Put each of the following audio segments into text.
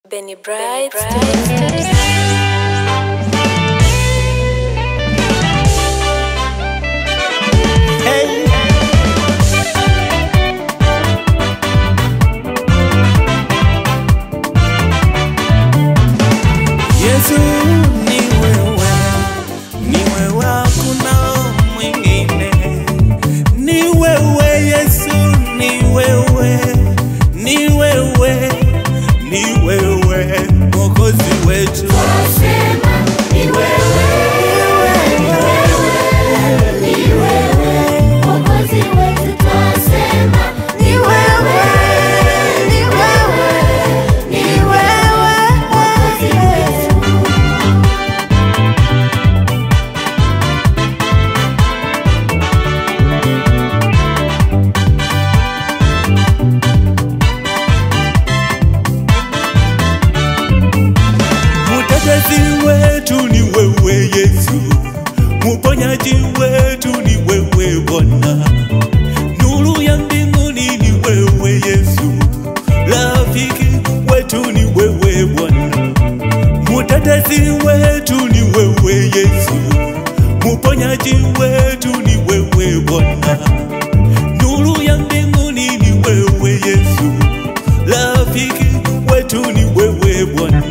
Benny Bright. Hey. Yesu ni wewe, ni wewe, hakuna mwingine. Ni wewe Yesu, ni wewe, ni wewe, ni wewe Mwokozi wetu. Mtetezi wetu ni wewe Yesu, muponyaji wetu ni wewe Bwana, nuru ya mbinguni ni wewe Yesu, rafiki wetu ni wewe Bwana, mutetezi wetu ni wewe Yesu, muponyaji wetu ni wewe Bwana, nuru ya mbinguni ni wewe Yesu, rafiki wetu ni wewe Bwana.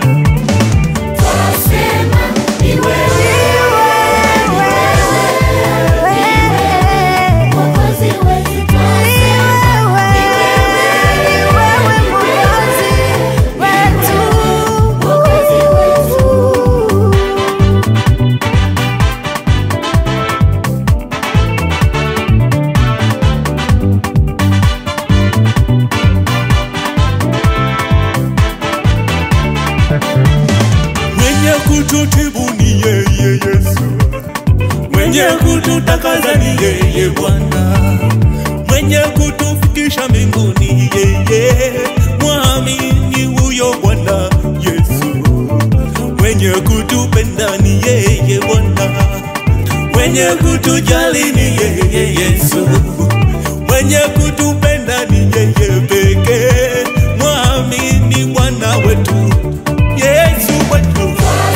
mwenye kututibu ni yeye Yesu, mwenye kututakaza ni yeye Bwana, mwenye kutufikisha mbinguni yeye, mwamini huyo Bwana Yesu, mwenye kutupenda ni yeye Bwana, mwenye kutujali ni yeye Yesu, mwenye kutupenda ni yeye pekee, mwamini Bwana wetu Yesu wetu.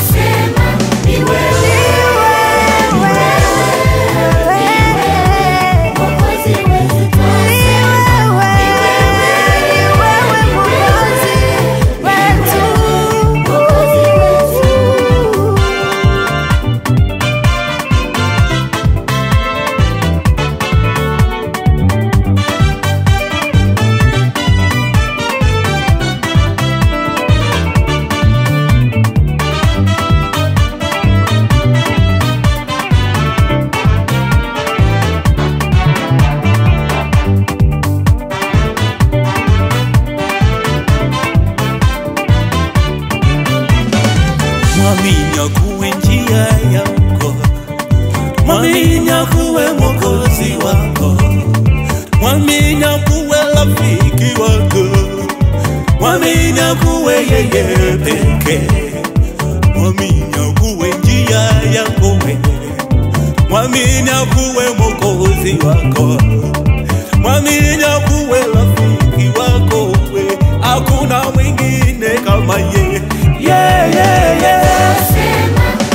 mwamini akuwe njia yako, mwamini akuwe mwokozi wako, mwamini akuwe rafiki wako, mwamini akuwe yeye pekee, mwamini akuwe njia yako wewe, mwamini akuwe mwokozi wako, mwamini akuwe rafiki wako wewe, hakuna mwingine kama yeye. Yeah, yeah, yeah.